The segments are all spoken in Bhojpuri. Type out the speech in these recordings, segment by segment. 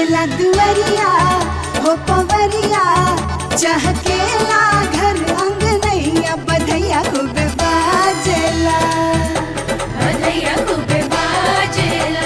सजला दुवरिया हो पवरिया चहकेला घर अंगनैया बधैया खूब बाजेला बधैया खूब बाजेला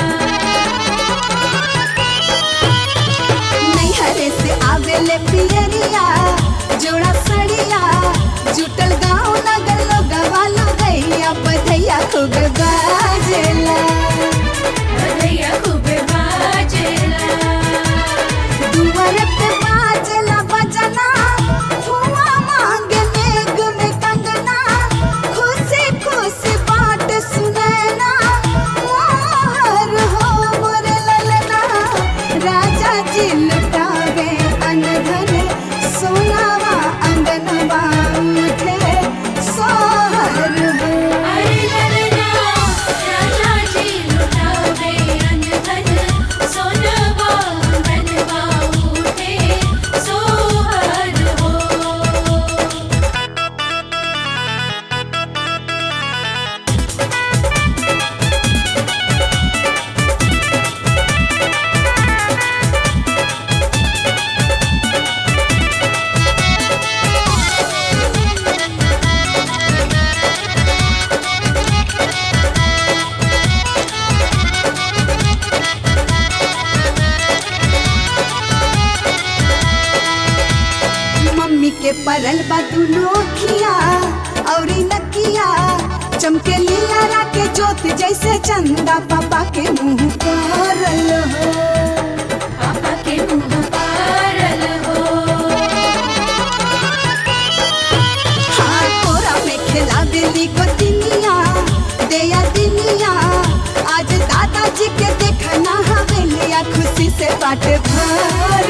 नैहरे से आवेले पियरिया जोड़ा सड़िया जुटल गाँव नगर लोगवा गैया बधैया खूब बाजेला बधैया खूब बाजेला दुआर पे बाजेला बजना धुआं मांगे मेघ में कंगना खुशी खुशी बात सुनैना मोहर हो मोरे ललना राजा जी लुटावे अनधन सोनावा अंगनवा उठे सोहर हो अरे ललना राजा जी लुटावे अनधन सोनवा मनवा उठे सोहर हो मम्मी के परल बा दुनो खिया औरी नकिया चमके लीला के जोत जैसे चंदा पापा के मुंह परल हो पापा के मुँह पारल हो हाँ कोरा में खेला बेली को दिनिया देया दिनिया आज दादाजी के देखना हवेलिया खुशी से बाट भर